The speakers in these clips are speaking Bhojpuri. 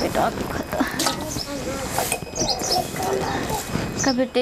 पेटवा दुखत का बेटे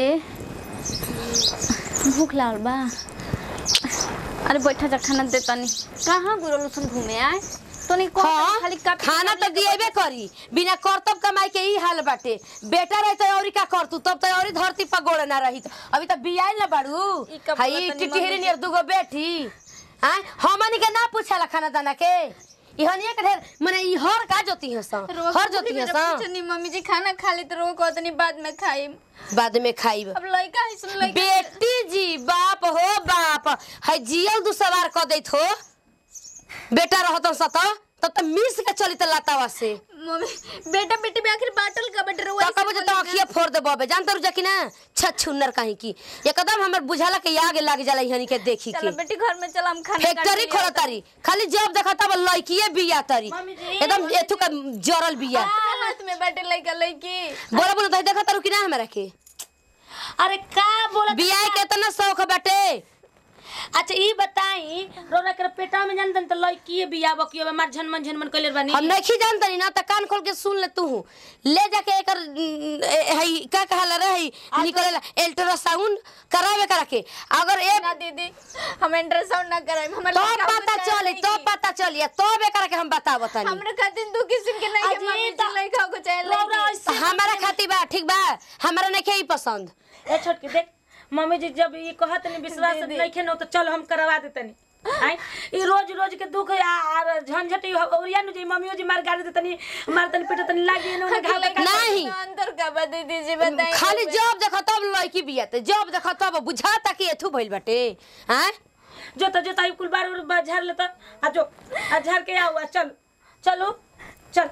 भूख लागल बा अरे बैठा जा खाना दे तनी कहाँ गुरल सन घूमे आए तनी को हाँ, खाली का खाना तो दिएबे करी बिना करतब कमाई के ही हाल बाटे बेटा रहे तो औरी का करतू तब तो औरी धरती पर गोड़ ना रही अभी तो बियाइल ना बाड़ू ई का हई बोलत तनी टिटिहरी मम्मी नियर दुगो बेटी हैं हमनी के ना पूछला खाना दाना के इहनिए के ढेर माने ई हर का जोती है सा हर जोती है सा पूछनी मम्मी जी खाना खा ली तो रो को तनी बाद में खाई बाद में खाइब अब लइका है सुन लइका बेटी जी बाप हो बाप है जियल दू सवार क देत हो बेटा रहत सत तब तो मिस के चली त लातावा से मम्मी बेटा बेटी भी आखिर बाटल का बेटा रो तो कबो जे तो अखिए फोड़ दे बबे जानत रु कि ना छछुन्नर कहीं की एकदम हमर बुझाला के आगे लाग जाला इहनी के देखी चलो के बेटी घर में चल हम खाना फैक्ट्री खोला तारी खाली जब देखा तब लड़कीए बिया तारी मम्मी जी, एकदम एथु का जरल बिया हाथ में बैठे लइका लइकी बोला बोला तो देखा तारू कि ना हमरा के अरे का बोला बिया के इतना शौक बाटे अच्छा ई बताई रोरा के पेटा में जानतन त लड़की बिया बकियो में मार झनमन झनमन कइले बानी हम नहीं जानतनी ना त कान खोल के सुन ले तू ले जाके एकर न, ए, हई का कहला रही निकलेला अल्ट्रासाउंड करावे करा के अगर एक ना दीदी हम अल्ट्रासाउंड ना कराई हमर तो लइका पता बच्चा चली नहीं तो की। पता चली तो बेकार के हम बतावत तनी हमरे खातिर दू किस्म के नहीं के अजी, मम्मी तो- जी लइका को चाहे रौरा लइकी ऐसे हमारा खातिर बा ठीक बा हमारा नहीं ही पसंद ए छोट के देख मम्मी जी जब ई कहत नहीं विश्वास दीदी। नहीं खे न तो चल हम करवा देतनी आई ई रोज रोज के दुख आ आ झंझट ई ओरिया नु जी मम्मियो जी मार गाड़ी देतनी मार तनी पेट तनी लागी न घाव लइका का नहीं। में अंतर का बा दीदी जी बताइए खाली जब देखो तब लड़की बियाते जब देखो तब बुझाता कि एथु भइल बाटे हैं जो तो जो ताई कुल बार बार झाड़ लेता आ जो आ झाड़ के आओ आ चल चलो चल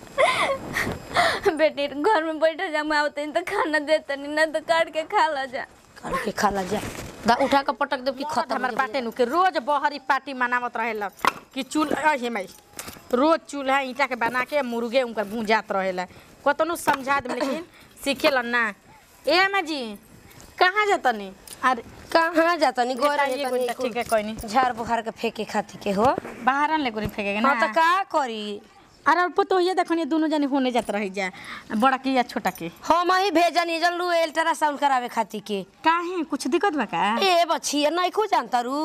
बेटी घर में बैठे जा मैं आवते तो खाना देते नहीं ना तो काट के खा ला जा काट के खा ला जा दा उठा के पटक देब कि खत्म हमर हो बाटे नु के रोज बहरी पार्टी मनावत रहेला कि चूल्हा हे माई रोज चूल्हा ईटा के बना के मुर्गे उनकर भूंजात रहेला कतनो समझा दे लेकिन सीखेला ना ए अम्मा जी कहाँ जातनी अरे कहाँ जाता नहीं गोरा ये ये कोई ठीक है कोई नहीं झाड़ बुखार के फेंके खाती के हो बाहर ले कोई फेंकेगा ना हाँ तो का करी अरे अब तो ये देखनी दोनों जने होने जात रही जा बड़ा की या छोटा के हम ही भेजनी जल्लू अल्ट्रासाउंड करावे खाती के काहे कुछ दिक्कत बा का ए बछिया नहीं खो जानता रू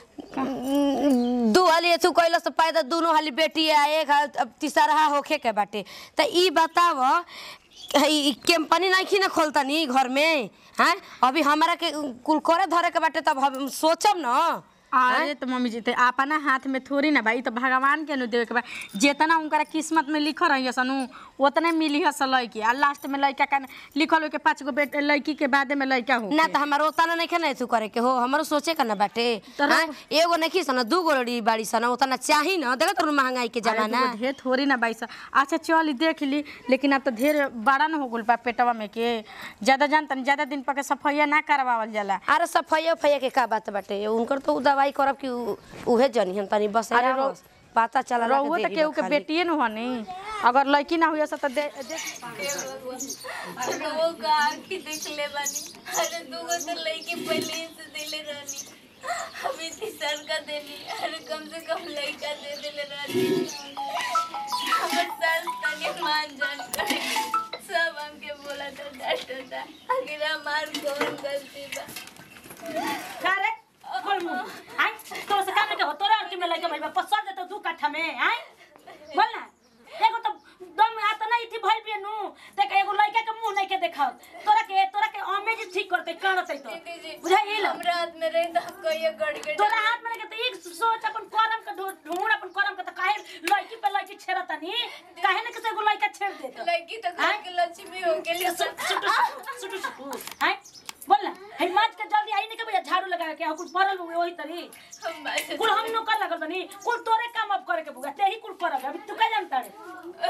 दू हाली एथु कैलस तो पैदा दोनों हाली बेटी आ एक हाल अब तीसरा होखे के बाटे त ई बताव ई कंपनी नहीं खी ना खोलता नी घर में हैं अभी हमारा के कुल करे धरे के बाटे तब हम सोचब ना अरे तो मम्मी जी ते अपना हाथ में थोड़ी ना भाई तो भगवान के नु देवे के बा जितना उनका किस्मत में लिखल रही सनु उतने मिली हस लड़की आ लास्ट में लड़का का लिखल हो के पांच गो बेटे लड़की के बादे में लड़का हो ना तो हमारा उतना नहीं खेना एथु करे के हो हमारो सोचे का ना बाटे हैं एगो नहीं खी सन दू गो लड़ी बाड़ी सन उतना चाही ना देखत रहू महंगाई के जमाना अरे ढेर थोड़ी ना बाईस अच्छा चल देख ली लेकिन अब तो ढेर बड़ा न हो गल बा पेटवा में के ज्यादा जानतन ज्यादा दिन पके सफाइया ना करवावल जाला अरे सफाइया उफाइया के का बात बाटे उनकर तो उ दवाई करब कि उ- उहे जनी हम तनी बस अरे अरे रो- पता चला रहुओ तो केहू के बेटिए न हनी अगर लड़की ना हुई तो दे, दे अरे वो का आँखी देख ले बानी अरे दूगो तो लड़की पहले ही से दिले रहनी अभी तीसर का देनी अरे कम से कम लड़का दे दिले रहनी हमर सास तनी मान जान कर सब हमके बोला था डॉक्टर था आखिर हमार कौन गलती बा का रे बोल मुंह आई तो से काम के हो तोरा अर्थ में लगे भाई पसंद तो दू काठा में आई बोल ना एगो तो दम आता नहीं थी भइल बिनु देख एगो लड़का के मुंह नहीं के देखा तोरा के तोरा के अमेज ठीक करते करते तो दीदी जी बुझाइल हमरा हाथ में रही तो हमको ये गड़ के तोरा हाथ में लगे तो एक सोच अपन करम के ढूंढ ढूंढ अपन करम के तो काहे लड़की पे लड़की छेड़ता नहीं काहे ना किसी एगो लड़का छेड़ दे तो लड़की तो घर के लक्ष्मी हो के लिए सुटू सुटू सुटू हैं बोल ना हे माज के जल्दी आई नहीं के भैया झाड़ू लगा के कुछ परल हुए वही तरी हम बात कुल हम नो कर लगल बनी कुल तोरे काम अब करे के बुगा ते ही कुल करब अभी तू का जानता रे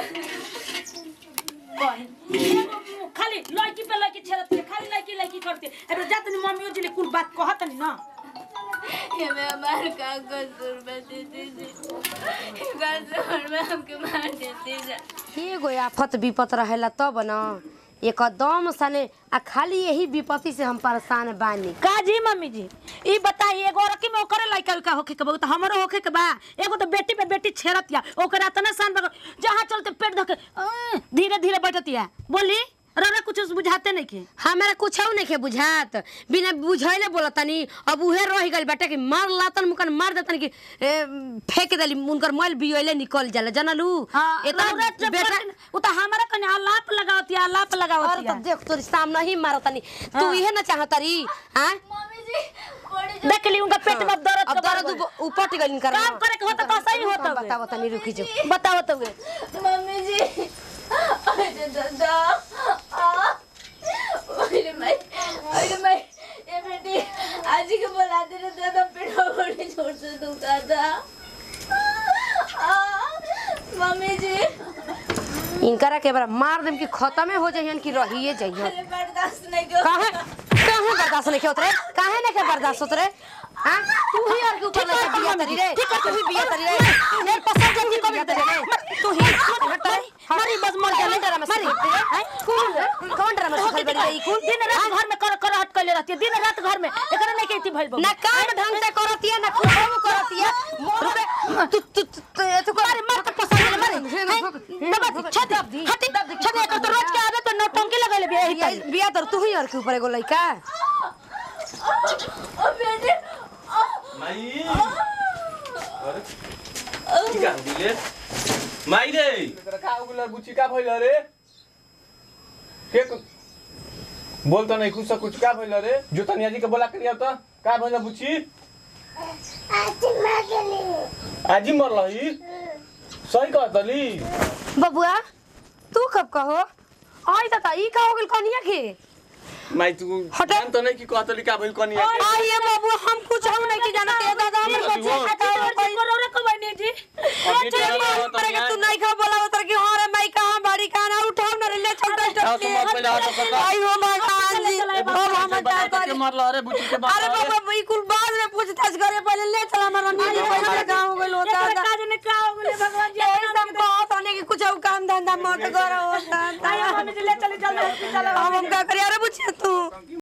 कौन खाली लड़की पे लड़की छेड़त के खाली लड़की लड़की करते अरे जात नहीं मम्मियों जी ले कुल बात कहत नहीं ना ये मैं हमार का कसूर में दीदी जी कसूर में हमके मार देती जा एगो आफत विपत रहेला तब न एकदम सने आ खाली यही विपत्ति से हम परेशान बानी का जी मम्मी जी ई बताई एगो रकी में ओकरे लइका का होखे के बा तो हमरो होखे के बा एगो तो बेटी पे बेटी छेड़त या ओकरा तना सान बग जहां चलते पेट धके अं, धीरे धीरे बैठतिया बोली रौरा कुछ बुझाते नहीं के हमारा कुछ नहीं के बुझात बिना बुझैले बोलतनी अब उहे रह गइल बाटे कि मार लातन मुकन मार देतन कि ए, फेंक देली उनकर मैल बियोले निकल जाला जनलू हाँ इतना रौरा जब बेटा करते न, उ त हमारा कने आलाप लगावतिया आलाप और लगावतिया तो देख तोरी सामने ही मारतनी तू इहे ना चाहतरी हां मम्मी जी बड़ी जो देख ली उनका पेट में दर्द अब दर्द उप- उपट गइल इनकर काम करे के होता तो सही होता हुए। बताओ तनी रुकी जो बताओ तो गे मम्मी जी अरे दादा आ अरे मैं अरे मैं ये बेटी आज ही के बोला दे रहे दादा पेट बड़ी जोर से दुखता था आ, मम्मी जी इनकरा के बार मार देम कि खत्म हो जाइहन कि रहिए जाइहन अरे बर्दाश्त नहीं कर काहे काहे बर्दाश्त नहीं होत रे काहे नहीं के बर्दाश्त होत रे हां तू ही और के ऊपर लगे बिया तरी रे ठीक है तू ही बिया तरी रे मेरे पसंद जल्दी कर दे रे तू ही हट रे मारी बस मर जा डरा मत मारी कौन कौन डरा मत सिखल बड़ी ई कौन दिन रात घर में कर कर हट कइले रहती है दिन रात घर में एकरा नहीं कहती भइल बा ना काम ढंग से करतिया ना कुछ करतिया तू तू तू तू मारे मार के पसंद मारे दबा छत हटी छत एक तो रोज के आवे तो नौटंकी लगले बे बिया बिया तर तू ही और के ऊपर एगो लइका ओ बेटी आ, माई अरे की का दिले माई रे तेरा का उगला बुची का भइल रे के कु- बोल तो नहीं कुछ से कुछ का भइल रे जो तनिया जी के बोला करिया तो का भइल बुची आज ही मरल ही सही कहतली बबुआ तू कब कहो आई ता ई का हो गेल कनिया के माई तू हटे। जान तो नहीं कि कहतली का भइल कनिया के आई ये बबुआ हम कुछ हम नहीं की जानत ए दादा हमर ठीक है, बच्चे ठीक खाता हो कोई करोड़े को बने जी अभी तो चल जान तो पर नहीं तू नहीं खा बोला उतर की हां रे माई कहां बाड़ी कहां ना उठाओ ना रे ले चल आओ डॉक्टर तो मत पहले आओ तो पता आई हो भगवान जी अब हम बता क्या के मरल रे बुची के अरे बात बाबा बिल्कुल बाद में पूछताछ करे पहले ले चल हमारा नीचे पैसा गांव गेल होता एकरा काज ने का हो गेले भगवान जी यही सब कहत होने कि कुछ काम धंधा मत करो होता आया मम्मी जी ले चले जल्दी हॉस्पिटल हम हम का करिया रे पूछे तू